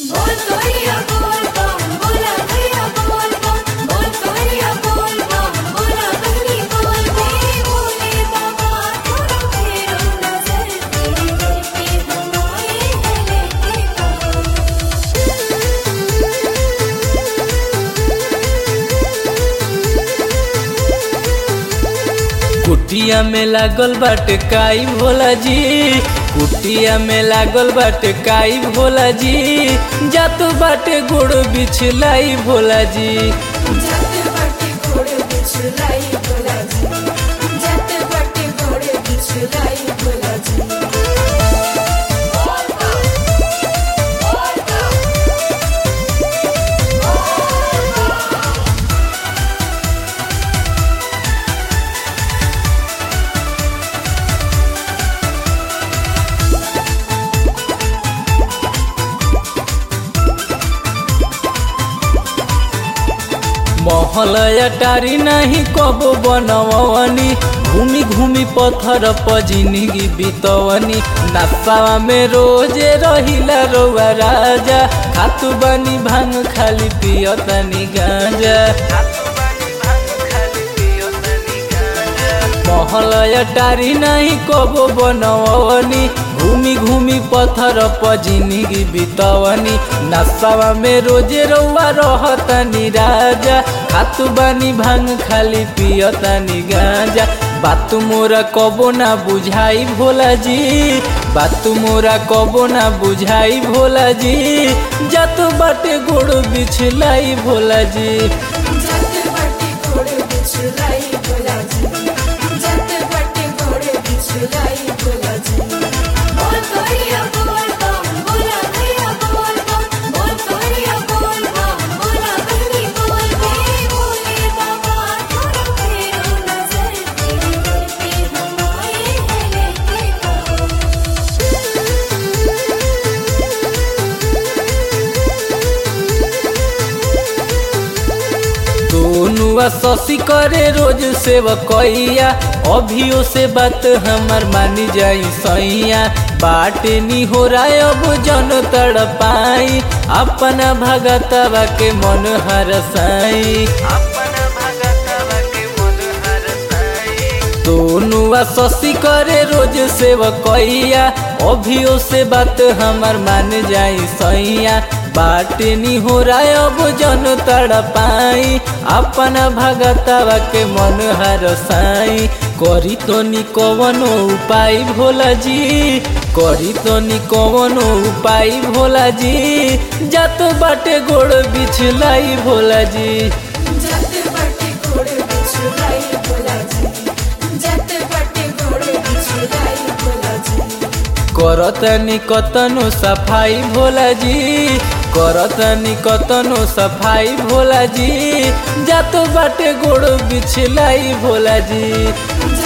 बोल कवरिया बोल बम बोला भैया बोल बम बोल कवरिया बोल बम बोला बहनी बोल हे भोले बाबा थोड़ा फेरो नजर तेरे दर पे हम आए हैं लेके कुटिया में लागल बाटे काई भोला जी कुटिया में लागल बाटे काई भोला जी जात बाटे गोड़ बिछलाई भोला जी जत बटे घोड़े बिछलाई भोला जी जत बटे घोड़े बिछलाई भोला जी महल अटारी नहीं कबो बनवनी घूमी घूमी पत्थर पर जिंदगी बितवनी नशावा में रोजे रहिला रौआ राजा खातु बनी भांग खाली पियतनी गांजा महल अटारी नहीं कबो बनवनी घूमी घूमी पत्थर पर जिंदगी बितवनी नशावा में रोजे रौआ रहतनी राजा खातु बानी भांग खाली पियतनी गांजा बात मोरा कबो ना बुझाई भोला जी बात मोरा कबो ना बुझाई भोला जी जत बाटे गोड़ बिछलाई भोला जी जत बटे घोड़े बिछलाई भोला जी जत बटे घोड़े बिछलाई भोला जी बोल कवरिया बोल बम बोला भैया बोल बम बोल कवरिया बोल बम बोला बहनी बोल हे भोले बाबा थोड़ा फेरो नजर तेरे दर पे हम आए हैं लेके दोनुआ शशि करे रोज सेवकैया अभियो से बात हमार मानी जाई सैया बाटे नी हो रहा अब जन तड़ पाई अपना भगतवा के मन हरसाई दोनुआ शशि करे रोज सेवकैया अभियो से बात हमार मान जाई सैया बाटे नी हो रहा अब जन तड़ पाई अपना भगतवा के मन हरसाई करी तो नी कवनो उपाय भोला जी करी तो नी कवनो उपाय भोला जी जत बाटे गोड़ बिछलाई भोला जी जत बटे घोड़े बिछलाई भोला जी जत बटे घोड़े बिछलाई भोला जी करतनी कतनो सफाई भोला जी करतनी कतनो सफाई भोला जी जात बाटे गोड़ बिछलाई भोला जी